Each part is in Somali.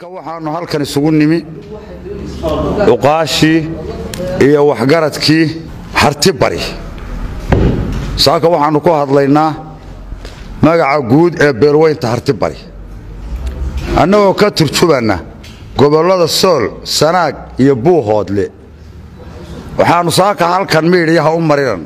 saaka waxaannu halkan isugu nimi cuqaashii iyo waxgaradkii harti bari saaka waxaannu ku hadlaynaa magaca guud ee beelweynta harti bari annagoo ka turjubanna gobollada sool sanaag iyo buuhoodle waxaannu saaka halkan miidhiyaha u marinana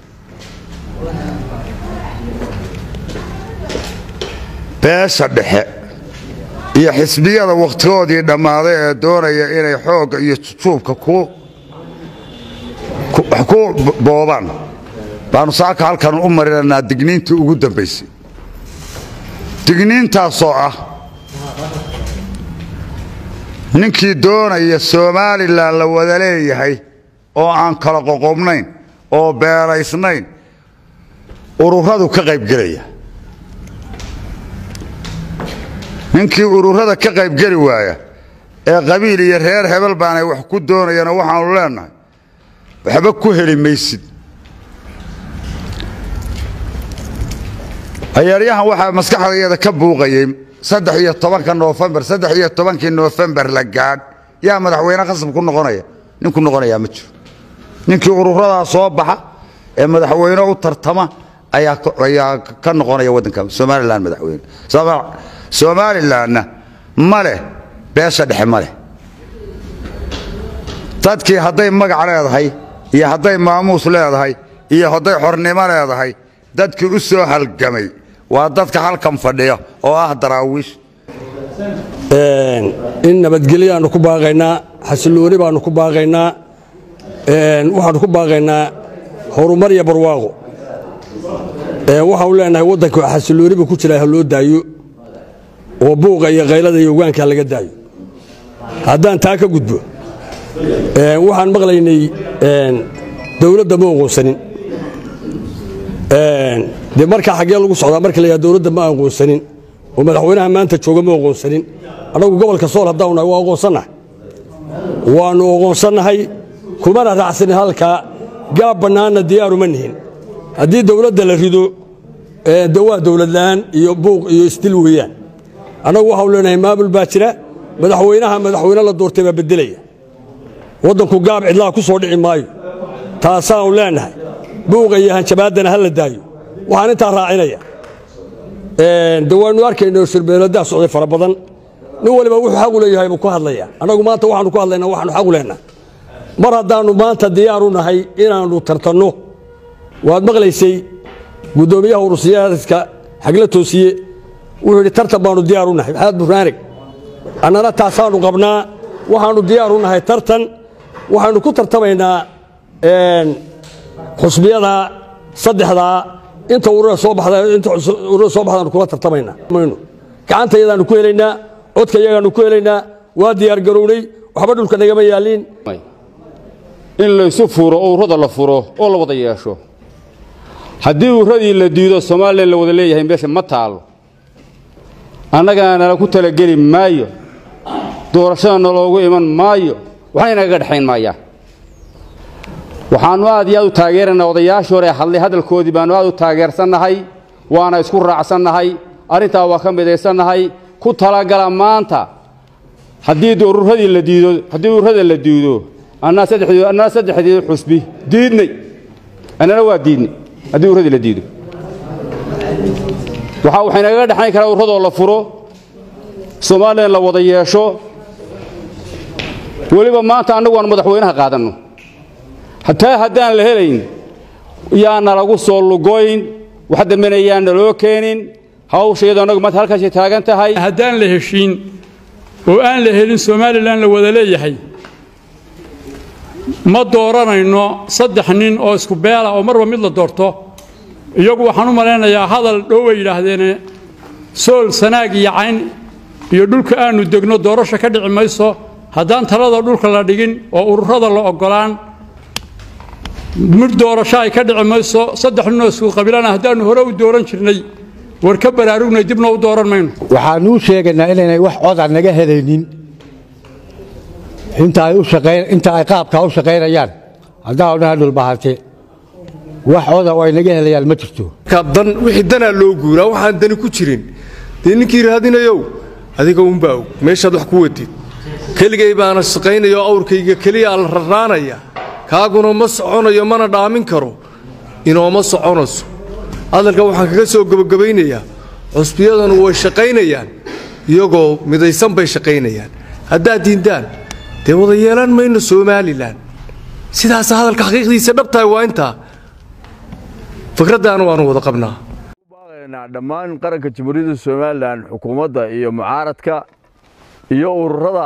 beesha dhexe iyo xisbiyada wakhtigoodii dhammaaday ee doonaya inay xoogga iyo jujuubka ku boobaan baannu saaka halkan u marinanaa digniintii ugu dambaysay digniintaasoo ah ninkii doonaya somalilan la wada leeyahay oo aan kala qoqobnayn oo beeraysnayn ururadu ka qaybgelaya ninkii ururada ka qaybgeli waaya ee qabiil iyo reer hebel baanay wax ku doonayana waxaannu leennahay waxba ku heli maysid ayaaryahan waxaa maskaxdayada ka buuqayey saddex iyo tobanka noofembar saddex iyo tobankii noofembar la gaadh yaa madaxweyne khasab ku noqonaya nin ku noqonayaa ma jiro ninkii ururadaa soo baxa ee madaxweyne u tartama ayaa ka noqonaya waddanka somalilan madaxweyne somalilanna ma leh beesha dhexe ma leh dadkii hadday magac leedahay iyo hadday maamuus leedahay iyo hadday xornimo leedahay dadkii u soo halgamay waa dadka halkan fadhiya oo ah daraawiish in nabadgelyaannu ku baaqaynaa xasillooni baannu ku baaqaynaa waxaannu ku baaqaynaa horumar iyo barwaaqo waxaanu leenahay waddanka xasillooni buu ku jiraa ha loo daayo oo buuqa iyo kaylada iyo ogaanka laga daayo haddaan taa ka gudbo waxaan maqlaynay dawladda ma oqoonsanin dee markaa xaggee lagu socdaa marka layaa dawladda ma aqoonsanin oo madaxweynaha maanta jooga ma oqoonsanin annagu gobolka sool haddaanu nahay waa oqoonsannahay waannu oqoonsannahay kumana raacsanin halkaa gaab bannaanna diyaaru ma nihin haddii dawladda la rido de waa dawladla'aan iyo buuq iyo isdil weeyaan annagu waxaanu leenahay maamul baa jira madaxweynaha madaxweyne la doortay baa beddelaya waddanku gaab cidlaha ku soo dhici maayo taasaanu leenahay buuqa iyo hanjabaaddana ha la daayo waxaan intaa raacinaya de waannu arkayna shirbeeladaa socday fara badan nin waliba wuxuu xaqu leeyahay buu ku hadlaya annagu maanta waxaanu ku hadlaynaa waxaanu xaqu lehnaa mar haddaannu maanta diyaaru nahay inaannu tartanno waad maqlaysay guddoomiyaha urursiyaadka xagla toosiye wuxuu yidhi tartan baannu diyaaru nahay maxamed buraanig annana taasaannu qabnaa waxaannu diyaaru nahay tartan waxaannu ku tartamaynaa xusbiyada saddexdaa inta urura soo baxdainta urura soo baxdaanu kula tartamaynaa maynu gacanta yadaannu ku helaynaa codka yagaannu ku helaynaa waa diyaar garownay waxba dhulka nagama yaaliin in laysu furo oo ururada la furo oo la wada yeesho haddii ururadii la diido somalilan la wada leeyahay meesha ma taalo annagana nala ku talageli maayo doorashada naloogu iman maayo waxna inagaga dhexayn maayaan waxaannu aad iyo aad u taageeraynaa odayaashii hore hadlay hadalkoodii baannu aad u taageersannahay waana isku raacsannahay arrintaa waa ka midaysannahay ku talagala maanta haddii ururadii la diido haddii ururada la diido annaa saddexdii annaa saddexdii xusbi diidnay annana waa diidnay haddii urradii la diido waxaa waxaynagaga dhexayn karaa urradoo la furo soomaalilan la wada yeesho weliba maanta annagu aan madaxweynaha qaadanno hataa haddaan la helayn yaana lagu soo lugoyn wax dambena yaan naloo keenin hawsha iyadoo annagu maanta halkaasay taagan tahay haddaan la heshiin oo aan la helin somalilan la wada leeyahay ma dooranayno saddex nin oo isku beela oo marba mid la doorto iyagu waxaan u malaynayaa hadal dhow ay yidhaahdeene sool sanaag iyo cayn iyo dhulka aannu degno doorasho ka dhici mayso haddaan talada dhulka la dhigin oo ururada la oggolaan mid doorasho ay ka dhici mayso saddex ninoo isku qabiilana haddaannu hore u dooran jirnay war ka baraarugnay dibna u dooran mayno waxaanuu sheegaynaa inaynay wax coda naga helaynin inta ay qaabkaa u shaqaynayaan haddaanu dhaha dhulbahate wax coda oo ay naga helayaan ma jirto dan wixii danaa loo guuraa waxaan dani ku jirin dee ninkii raadinayow adiga unbaa og meeshaad wax ku wadid keligay baana shaqaynaya oo awrkayga keliyaa la rarraanaya kaaguna ma soconayo mana dhaamin karo inooma soconayso hadalka waxaan kaga soo gebagabaynayaa cusbiyadanu way shaqaynayaan iyagoo midaysan bay shaqaynayaan haddaad diindaan dee wada yeelan mayno somalilan sidaasa hadalka xaqiiqdiisa dhabtahay waa intaa fikraddaana waanu wada qabnaa dhammaan qaranka jamhuuriyadda somalilan xukuumadda iyo mucaaradka iyo ururada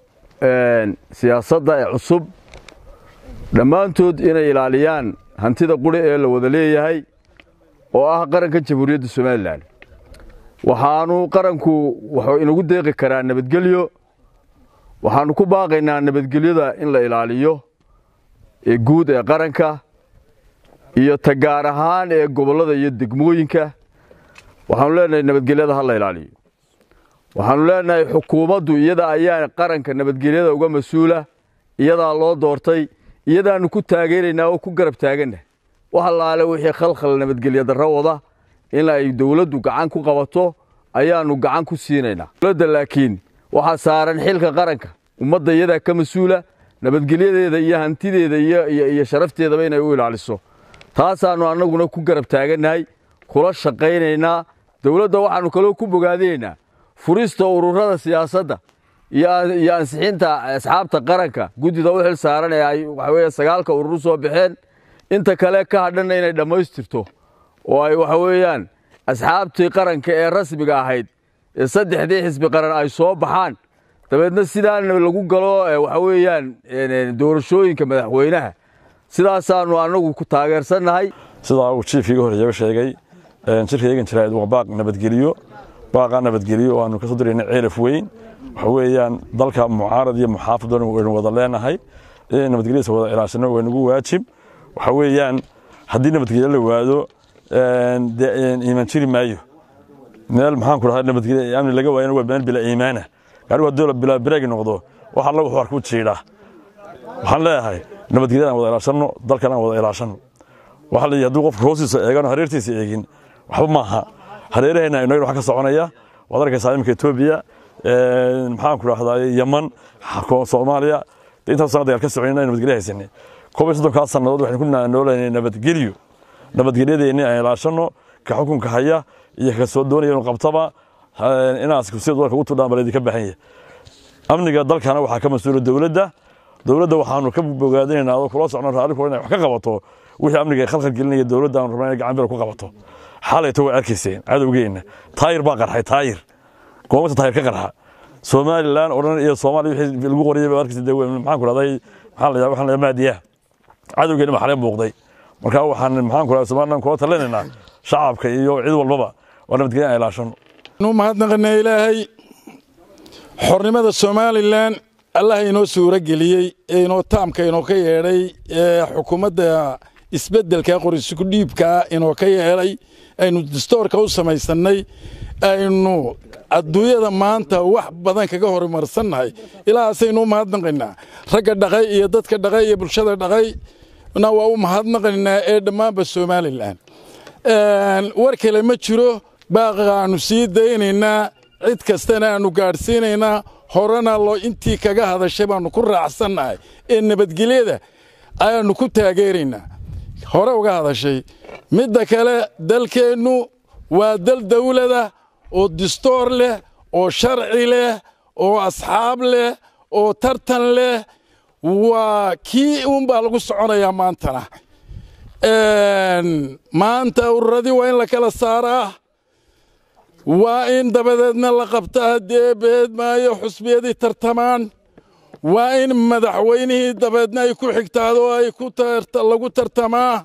siyaasadda ee cusub dhammaantood inay ilaaliyaan hantida quri ee la wada leeyahay oo ah qaranka jamhuuriyadda somalilan waxaanu qaranku wuxuu inagu deeqi karaa nabadgelyo waxaannu ku baaqaynaa nabadgelyada in la ilaaliyo ee guud ee qaranka iyo ta gaar ahaan ee gobollada iyo degmooyinka waxaanu leenahay nabadgelyada ha la ilaaliyo waxaanu leenahay xukuumaddu iyada ayaa qaranka nabadgelyada uga mas-uula iyadaa loo doortay iyadaannu ku taageeraynaa oo ku garab taaganna wax allaale wixii khalkhal nabadgelya darro wada in ay dowladdu gacan ku qabato ayaannu gacan ku siinaynaa dowladda laakiin waxaa saaran xilka qaranka ummadda iyadaa ka mas-uula nabadgelyadeeda iyo hantideeda iyo sharafteedaba inay u ilaaliso taasaannu annaguna ku garab taagannahay kula shaqaynaynaa dowladda waxaannu kaloo ku bogaadinaynaa furista ururada siyaasadda iyo ansixinta asxaabta qaranka guddida u xil saaran ee ay waxaweye sagaalka urur soo baxeen inta kale ka hadhanna inay dhammaystirto oo ay waxa weeyaan asxaabtii qaranka ee rasmiga ahayd ee saddexdii xisbi qaran ay soo baxaan dabeedna sidaan lagu galo waxa weeyaan doorashooyinka madaxweynaha sidaasaannu annagu ku taageersannahay sidaa uu jiifkiiga horreeyaba sheegay shirka eegan jirayd waa baaq nabadgeliyo baaqaa nabadgeliyo oo aanu ka soo dirayna ceelaf weyn waxa weeyaan dalka mucaarad iyo muxaafad waynu wada leenahay inay nabadgelyadiisa wada ilaashano waa nagu waajib waxa weeyaan haddii nabadgelyo la waado dee iimaan jiri maayo meel maxaan ku dhahaa nabadgelyo amni laga waayana waa meel bila iimaana gaarigu haddii bila bireegi noqdo wax alla wuxuu arku jiidhaa waxaan leeyahay nabadgelyada aan wada ilaashanno dalkan aan wada ilaashanno waxa la yidhi hadduu qofku hoostiisa eegano hareertiisa eegin waxba maaha hareeraheenna inagana wax ka soconaya waad arkaysaa iminka etoobiya maxaan ku dhahdaa yaman soomaaliya intaas sana dagaal ka soconayna nabadgelyo haysanay koob iyo soddonkaa sannadood waxaynu ku noolaynay nabadgelyo nabadgelyadeenni aan ilaashanno ka xukunka haya iyo ka soo doonaya inuu qabtaba inaas sida dalka ugu tudhaan baleedi ka baahan yahay amniga dalkana waxaa ka mas-uula dowladda dowladda waxaanu ka bogaadinaynaa oo kula socno raalli kula inay wax ka qabato wixii amniga ay khalkhal gelinaya dowladda aanu rabnaa inay gacan bir ku qabato xalayto way arkayseen cadowgeenna taayir baa qarxay taayir goomata taayir ka qarxa somalilan oo dhan iyo soomaaliya wixii lagu qoriyay baa arkaysa maxaan ku dhahday maxaa la waxaan la maadiyaa cadowgeenna baa xaleen muuqday marka waxaan maxaan ku dhahday somalilan kula talinaynaa shacabka iyo cid walbaba waa nabadgelya aan ilaashano nu mahadnaqanaa ilaahay xornimada somalilan allah inoo suuro geliyey ee inoo taamka inoo ka yeedhay ee xukuumadda isbeddelka qorisku dhiibkaa inoo ka yeelay aynu dastoorka u samaysannay aynu adduunyada maanta wax badan kaga horumarsannahay ilahaasaynu u mahadnaqaynaa ragga dhaqay iyo dadka dhaqay iyo bulshada dhaqay na waa u mahadnaqaynaa ee dhammaanba somalilan war kale ma jiro baaqa aanu sii daynaynaa cid kastana aanu gaadhsiinaynaa horena loo intii kaga hadashay baannu ku raacsannahay ee nabadgelyada ayaannu ku taageeraynaa hore uga hadashay midda kale dalkeennu waa dal dawlada oo distoor leh oo sharci leh oo asxaab leh oo tartan leh waa kii uunbaa lagu soconayaa maantana maanta ururadii waa in la kala saaraa waa in dabadeedna la qabtaa haddii eebbeed maayo xusbiyadii tartamaan waa in madaxweynihii dabeedna ay ku xigtaado ay lagu tartamaa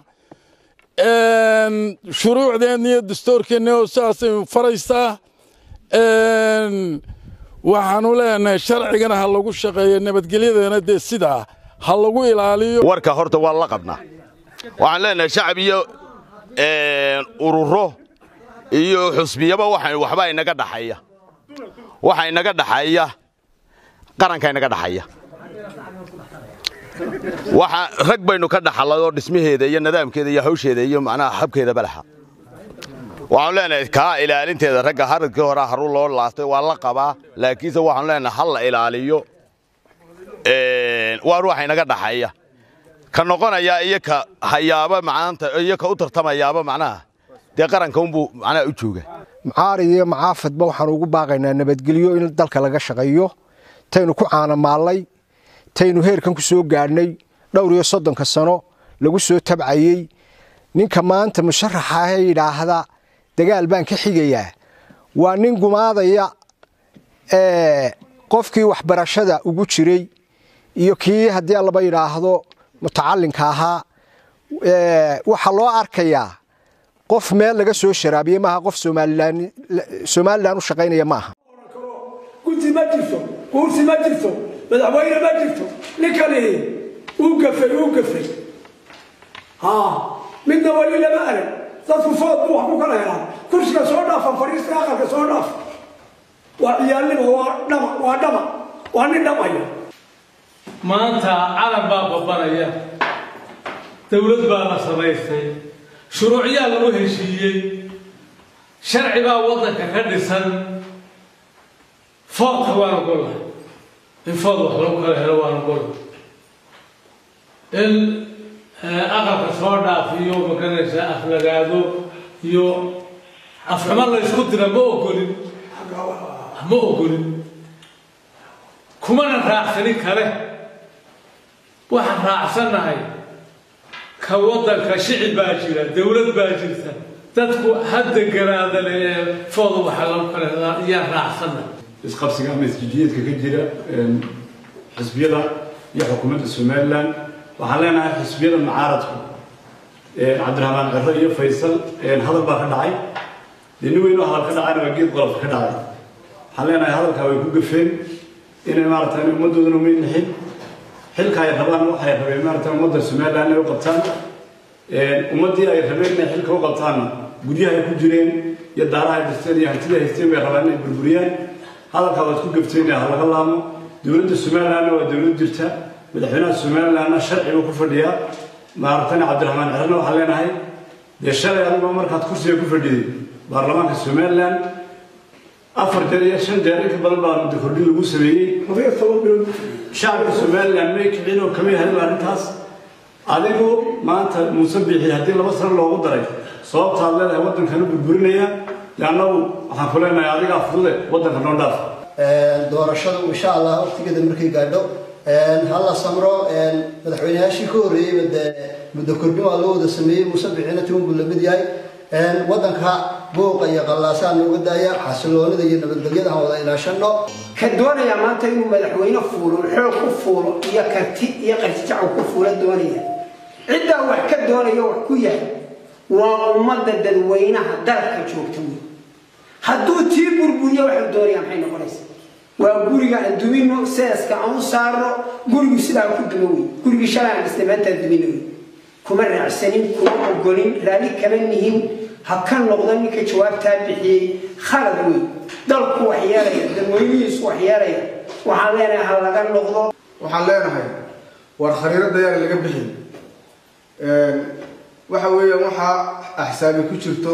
shuruucdeenna iyo dastoorkeenna oo saasay faraysaa waxaanu leenahay sharcigana ha lagu shaqeeyo nabadgelyadana dee sidaa ha lagu ilaaliyo warka horta waa la qabnaa waxaan leenahay shacab iyo ururo iyo xusbiyaba waxbaa inaga dhaxaya waxa inaga dhaxaya qaranka inaga dhaxaya waxa rag baynu ka dhaxalay oo dhismaheeda iyo nidaamkeeda iyo hawsheeda iyo macnaha habkeedaba laha waxaanu leenahay kaa ilaalinteeda ragga haradkii hore haruu loo laastay waa la qabaa laakiinse waxaanu leenahay hal la ilaaliyo waa ruuxa inaga dhaxeeya ka noqonaya iyo ka hayaaba maanta iyo ka u tartamayaaba macnaha dee qaranka unbuu macnaha u jooga mucaarid iyo macaafadba waxaanu ugu baaqaynaa nabadgelyo in dalka laga shaqeeyo taynu ku caanamaallay taynu heerkan ku soo gaadhnay dhowr iyo soddonka sano lagu soo tabcayey ninka maanta musharaxa ahee yidhaahda dagaal baan ka xigayaa waa nin gumaadaya qofkii waxbarashada ugu jiray iyo kii haddii allaba yidhaahdo mutacalinka ahaa waxaa loo arkayaa qof meel laga soo sharaabiyey maaha qof somalilan u shaqaynaya maaha guddi ma jirto kuursi ma jirto madaxweyne ma jirto ninkani uu gafay uu gafay midna weli lama arag dadku food buu wax ku kala helaa kursiga soo dhaafa fadhiista aqalka soo dhaafa waa ciyaalnimo waa dhama waa dhama waa nin dhamaya maanta calan baa babanaya dowlad baa la samaystay shuruucyaa lagu heshiiyey sharci baa waddanka ka dhisan foodka waana golahay in food wax lagu kala helo waana golahay in aqalka soo dhaafiyo maganaysa aflagaado iyo afxumo la ysku dira ma ogolin ma ogolin kumana raacsanin kale waxaan raacsannahay ka waddanka shicib baa jira dowlad baa jirta dadku hadda garaadale ee fooda waxa lagu kala helaa iyaan raacsannahay isqabsiga ama isjijiyeedka ka jira xisbiyada iyo xukuumadda somalilan waxaan leenahay xisbiyada mucaaradku cabdiraxmaan ciro iyo faysal hadal baa ka dhacay dee nin weynoo hadal ka dhacayna waa geed qolofka ka dhacay waxaan leenahay hadalkaa way ku gafeen inay maaragtay ummaddoodana umay nixin xilka ay rabaan waxay rabeen maaragtay ummadda somalilan inay u qabtaan ummaddii ay rabeen inay xilka u qabtaanna guryaha ay ku jireen iyo daaraha ay dhisteen iyo hantida haysteen bay rabaan inay burburiyaan hadalkaa waad ku gafteen ha laga laamo dowladda somalilanna waa dowlad jirta madaxweynaha somalilanna sharci buu ku fadhiyaa maaragtayna cabdiraxmaan cirana waxaan leenahay dee shalay anigoo markaad kursiga ku fadhiday baarlamaanka somalilan afar jeer iyo shan jeer inka badan baa muddo kordhin lagu sameeyey shacabka somalilan may kicin oo kamay hadin arrintaas adigu maanta muuse biixi haddii laba sano loogu daray sababtaad leedahay waddankana burburinaya dee annagu waxaan ku leenahay adigaa fudude waddanka noo dhaaf doorashadu insha allah waqtigeeda markay gaadho halla samro madaxweyneyaashii ka horreeyeyba dee muddo kordhin waa loo wada sameeyey muuse bixina tiwan buu lamid yahay waddanka booqa iyo qallaasaa nooga daaya xasiloonida iyo nabadgelyada aan wada ilaashano ka doonaya maanta inuu madaxweyne fuulo xoog ku fuulo iyo karti iyo qartijacu ku fuula doonaya ciddaa wax ka doonaya wax ku yahay waa ummadda dadweynaha dalka joogta wey hadduu tii burburiyo waxuu doonaya maxay noqonaysaa waa guriga aan dumino seeska aan u saarno gurigu sidaa ku dumo wey gurigii shalay aan dhisnay maantaan dumino wey kuma raacsanin kuma ogolin raalli kama nihin ha ka noqdo ninka jawaabtaa bixiyey khalad wey dalku wax yeelaya dadweynihiisu wax yeelaya waxaan leenahay ha laga noqdo waxaan leenahay war khariirada yaan laga bixin waxa weeyaan waxaa axsaabi ku jirto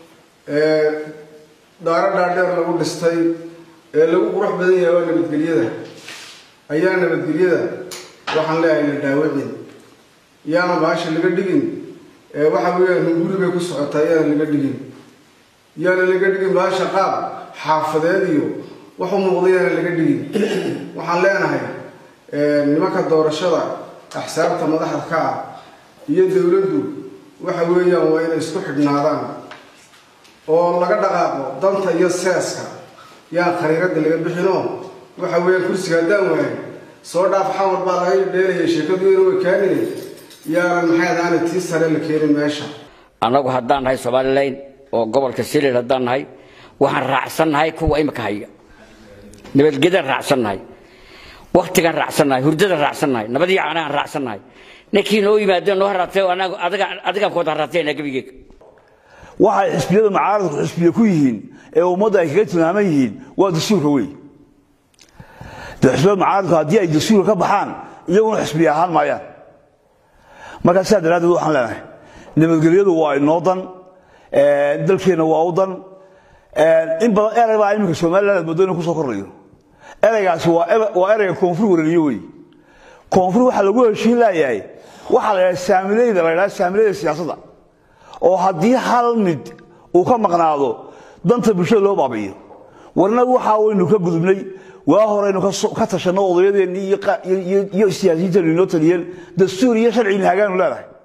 daaro dhaadheer lagu dhistay ee lagu qurux badan yahay waa nabadgelyada ayaa nabadgelyada waxaan leeyahay la dhaawicin yaana baasha laga dhigin waxa weeyaan hunguri bay ku socotaa yaana laga dhigin yaana laga dhigin baasha qaab xaafadeed iyo wax u muuqda yaana laga dhigin waxaan leenahay nimanka doorashada axsaabta madaxda ka ah iyo dowladdu waxa weeyaan waa inay isku xidhnaadaan oo laga dhaqaaqo danta iyo seeska yaan khariirada laga bixinoo waxa weeyaan kursiga haddaan waayo soo dhaaf xamar baa laga dheelaya sheekadu ina way kaanine yaanan maxay adaana tii sare la keenin meesha annagu haddaan nahay somalilan oo gobolka siliil haddaan nahay waxaan raacsannahay kuwa imika haya nabadgedaan raacsannahay waktigaan raacsannahay hurdadaan raacsannahay nabadii caanahaan raacsannahay ninkii noo yimaadeen noo haraatay adigaan kuwada haraateena gebigeega waxay xisbiyada mucaaradku xisbiya ku yihiin ee ummadda ay kaga tilmaaman yihiin waa dastuurka wey dee xisbiyada mucaaradku haddii ay dastuurka ka baxaan iyaguna xisbiya ahaan maayaan markaa sidaa daraaddeed waxaan leenahay nabadgelyadu waa inoo dan dalkeenna waa u dan in badan erey baa iminka somaliland aad moodo inuu kusoo kordhayo ereygaasi waa ereyga koonfur wareeriyo wey koonfur waxaa lagu heshiin laayahay waxaa la yidhaha saamileyda la yidhaha saamileyda siyaasadda oo haddii hal mid uu ka maqnaado danta bulshada loo baabi'iyo warnagu waxaa waynu ka gudubnay waa horeynu ka tashanno odayadeennii iyo siyaasiyiinteenu inoo taliyeen dastuur iyo sharcina hagaanu leedahay